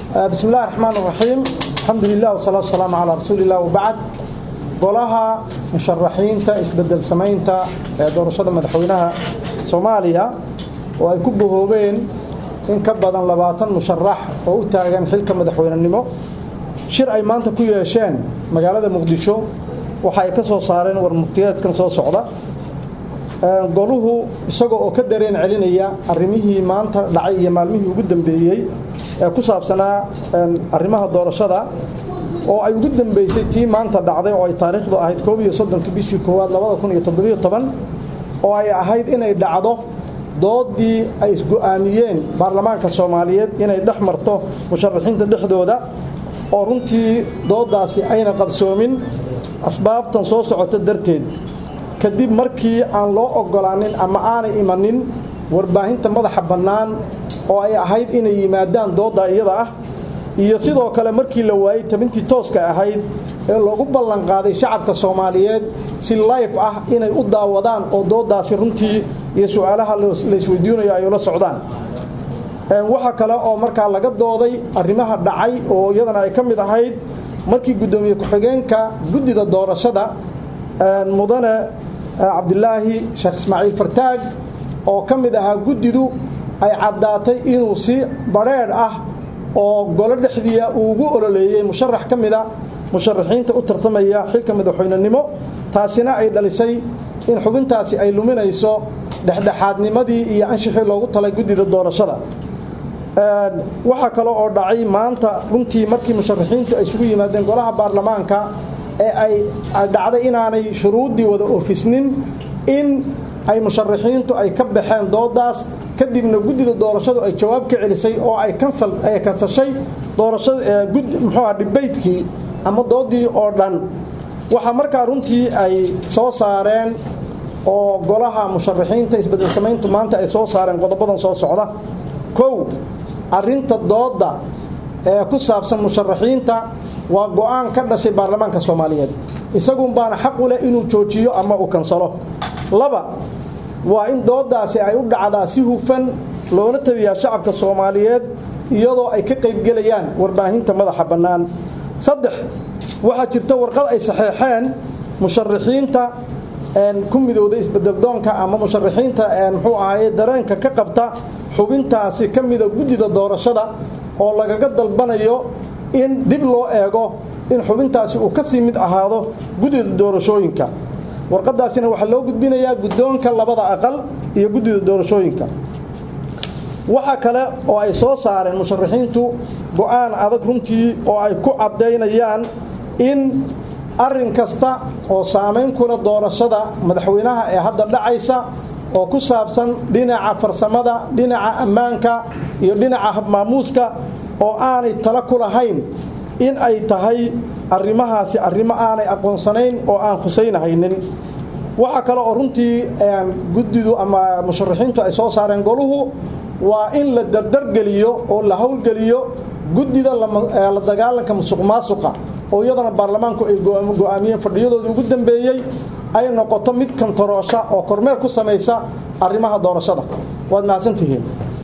bismi illahi raxmaan raxiim alxamdu lilah wasalaatu wasalaamu calaa rasuuli illah wabacd golaha musharaxiinta isbedel samaynta ee doorashada madaxweynaha soomaaliya oo ay ku bahoobeen in ka badan labaatan musharax oo u taagan xilka madaxweynenimo shir ay maanta ku yeesheen magaalada muqdisho waxa ay ka soo saareen warmurtiyeedkan soo socda goluhu isagoo oo ka dareen celinaya arrimihii maanta dhacay iyo maalmihii ugu dambeeyey ee ku saabsanaa arrimaha doorashada oo ay ugu dambeysay tii maanta dhacday oo ay taariikhdu ahayd koob iyo soddonki bishii koowaad labada kun iyo toddobiyo toban oo ay ahayd inay dhacdo doodii ay isgo'aamiyeen baarlamaanka soomaaliyeed inay dhex marto musharaxiinta dhexdooda oo runtii dooddaasi ayna qabsoomin asbaabtan soo socota darteed kadib markii aan loo oggolaanin ama aanay imanin warbaahinta madaxa bannaan oo ay ahayd inay yimaadaan doodda iyada ah iyo sidoo kale markii la waayey tabintii tooska ahayd ee loogu ballanqaaday shacabka soomaaliyeed si layf ah inay u daawadaan oo dooddaasi runtii iyo su-aalaha laysweydiinayo ay ula socdaan waxaa kale oo markaa laga dooday arrimaha dhacay oo iyadana ay ka mid ahayd markii guddoomiye ku-xigeenka guddida doorashada mudane cabdilaahi sheekh ismaaciil fartaag oo ka mid ahaa guddidu ay caddaatay inuu si badrheedh ah oo golo dhexdiia uu ugu ololeeyey musharax ka mida musharaxiinta u tartamaya xilka madaxweynenimo taasina ay dhalisay in xubintaasi ay luminayso dhexdhexaadnimadii iyo anshixii loogu talay guddida doorashada waxaa kale oo dhacay maanta runtii markii musharaxiintu ay isugu yimaadeen golaha baarlamaanka ee ay dhacday inaanay shuruuddii wada oofisnin in ay musharaxiintu ay ka baxeen doodaas kadibna guddida doorashadu ay jawaab ka celisay oo ay kansal ay kansashay doorashada muxuuha dhibaydkii ama doodii oo dhan waxaa markaa runtii ay soo saareen oo golaha musharaxiinta isbedel samayntu maanta ay soo saareen qodobadan soo socda kow arrinta doodda ee ku saabsan musharaxiinta waa go-aan ka dhashay baarlamaanka soomaaliyeed isagun baana xaq u leh inuu joojiyo ama uu kansalo laba waa in dooddaasi ay u dhacdaa si hufan loona tabiyaa shacabka soomaaliyeed iyadoo ay ka qaybgelayaan warbaahinta madaxa bannaan saddex waxaa jirta warqad ay saxeexeen musharaxiinta ku midowda isbedeldoonka ama musharaxiinta muxuu ahaye dareenka ka qabta xubintaasi ka mida guddida doorashada oo lagaga dalbanayo in dib loo eego in xubintaasi uu ka sii mid ahaado guddida doorashooyinka warqadaasina waxaa loo gudbinayaa guddoonka labada aqal iyo guddida doorashooyinka waxaa kale oo ay soo saareen musharaxiintu go-aan adag runtii oo ay ku caddaynayaan in arrin kasta oo saamayn kula doorashada madaxweynaha ee hadda dhacaysa oo ku saabsan dhinaca farsamada dhinaca ammaanka iyo dhinaca habmaamuuska oo aanay tala ku lahayn in ay tahay arrimahaasi arrimo aanay aqoonsanayn oo aan khusaynahaynin waxaa kale oo runtii guddidu ama musharaxiintu ay soo saareen goluhu waa in la dardargeliyo oo la howlgeliyo guddida la dagaalanka musuq maasuqa oo iyadana baarlamaanku ay go-aamiyeen fadhiyadoodii ugu dambeeyey ay noqoto mid kantaroosha oo kormeer ku samaysa arrimaha doorashada waad mahadsantihiin